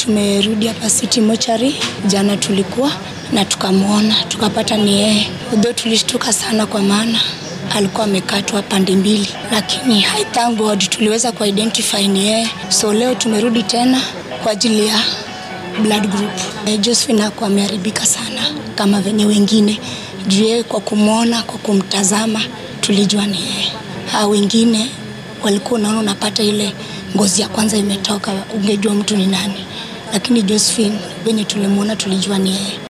tumerudi hapa City Mochari, jana tulikuwa na tukamwona, tukapata ni yeye. Though tulishtuka sana kwa maana alikuwa amekatwa pande mbili, lakini I thank God tuliweza kuidentify ni yeye. So leo tumerudi tena kwa ajili ya blood group. Eh, Josephine hakuwa ameharibika sana kama venye wengine juu yeye, kwa kumwona, kwa kumtazama tulijua ni yeye. Hao wengine walikuwa unaona, unapata ile ngozi ya kwanza imetoka, ungejua mtu ni nani, lakini Josephine venye tulimwona tulijua ni yeye.